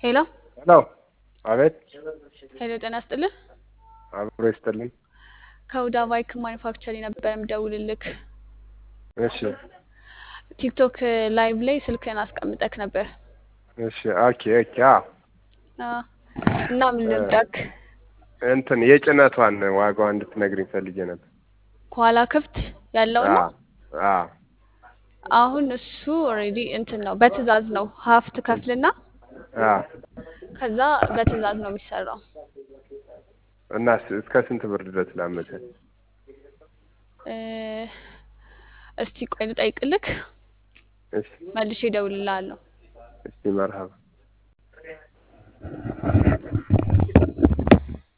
ሄሎ ሄሎ አቤት ሄሎ፣ ጤና ይስጥልህ። አብሮ ይስጥልኝ። ከሁዳ ባይክ ማኒፋክቸሪ ነበር የምደውልልክ። እሺ ቲክቶክ ላይቭ ላይ ስልክህን አስቀምጠክ ነበር እሺ ኦኬ ኦኬ አዎ አ፣ እና ምን ልርዳክ? እንትን የጭነቷን ዋጋዋ እንድትነግሪኝ ፈልጌ ነበር። ከኋላ ክፍት ያለው ነው። አዎ አዎ አሁን እሱ ኦልሬዲ እንትን ነው፣ በትዕዛዝ ነው። ሀፍ ትከፍልና አዎ ከዛ በትዕዛዝ ነው የሚሰራው። እና ስ- እስከ ስንት ብር ድረስ ላመቻች? እ፣ እስቲ ቆይ ልጠይቅልክ፣ እሺ መልሼ እደውልልሃለሁ። እሺ መርሀባ